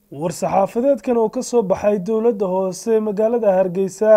war-saxaafadeedkan oo ka soo baxay dowladda hoose ee magaalada hargeysa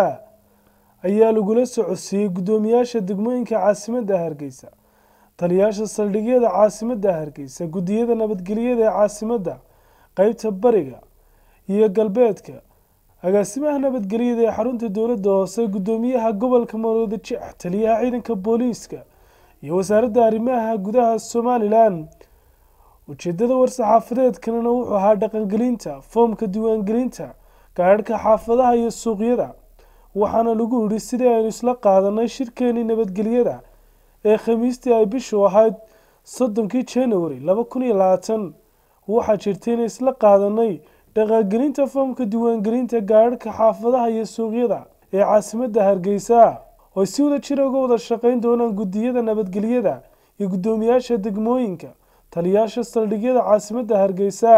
ayaa lagula socodsiiyey guddoomiyaasha degmooyinka caasimadda hargeysa taliyaasha saldhigyada caasimadda hargeysa guddiyada nabadgelyada ee caasimadda qeybta bariga iyo galbeedka agaasimaha nabadgelyada ee xarunta dowladda hoose guddoomiyaha gobolka maroodi jeex taliyaha ciidanka booliiska iyo wasaaradda arrimaha gudaha somalilan ujeedada war-saxaafadeedkanina wuxuu ahaa dhaqangelinta foomka diiwaangelinta gaadhka xaafadaha iyo suuqyada waxaana lagu yidhi sidii aynu isla qaadanay shirkeenii nabadgelyada ee khamiistii ay bishu ahayd soddonkii january laba kun iyo labaatan waxaa jirtay inay isla qaadanay dhaqangelinta foomka diiwaangelinta gaadhka xaafadaha iyo suuqyada ee caasimadda hargeysa oo si wada jira uga wada shaqeyn doonaan guddiyada nabadgelyada iyo guddoomiyaasha degmooyinka taliyaasha saldhigyada caasimadda hargeysa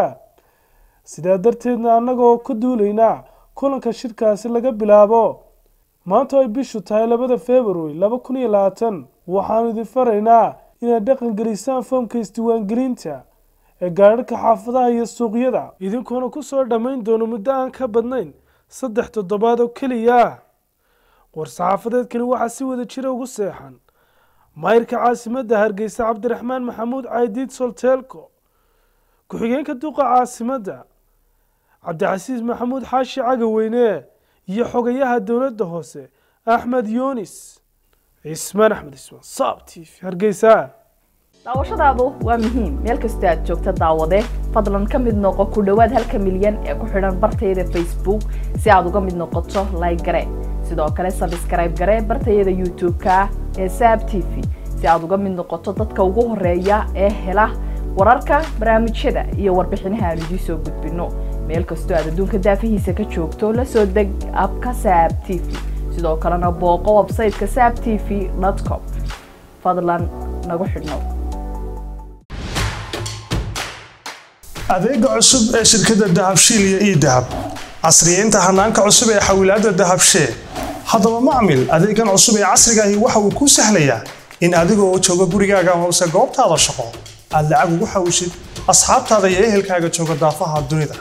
sidaa darteedna annagoo ka duulaynaa kulanka shirkaasi laga bilaabo maanta ay bishu tahay labada february laba kun iyo labaatan waxaanu idin faraynaa inaad dhaqan gelisaan foomka isdiiwaangelinta ee gaadhadhka xaafadaha iyo suuqyada idinkuona kusoo dhammayn doono muddo aan ka badnayn saddex toddobaad oo keliya war-saxaafadeedkani waxaa si wada jira ugu seexan maayirka caasimadda hargeysa cabdiraxmaan maxamuud caydiid solteelko ku-xigeenka duqa caasimadda cabdicasiis maxamuud xaashi cagaweyne iyo xogayaha dowladda hoose axmed yunis cismaan axmed ismaan saab t v hargeysa daawashadaadu waa muhiim meel kastoo aad joogta daawade fadlan ka mid noqo ku dhowaad halka milyan ee ku xidhan bartayada facebook si aad uga mid noqoto like gare sidoo kale sabskrayb gare bartayada youtube-ka ee saab t v si aad uga mid noqoto dadka ugu horeeya ee hela wararka barnaamijyada iyo warbixinaha aan idiin soo gudbino meel kastoo aad adduunka daafihiisa ka joogto la soo deg abka saab t v sidoo kalena booqo websayteka saab t v com fadlan nagu xidhnow adeega cusub ee shirkadda dahabshiil iyo ii dahab casriyeynta hanaanka cusub ee xawilaadda dahabshee haddaba macmil adeegan cusub ee casriga ahi waxa uu kuu sahlayaa in adigoo jooga gurigaaga amase goobtaada shaqo aad lacag ugu xawishid asxaabtaada iyo ehelkaaga jooga daafaha dunida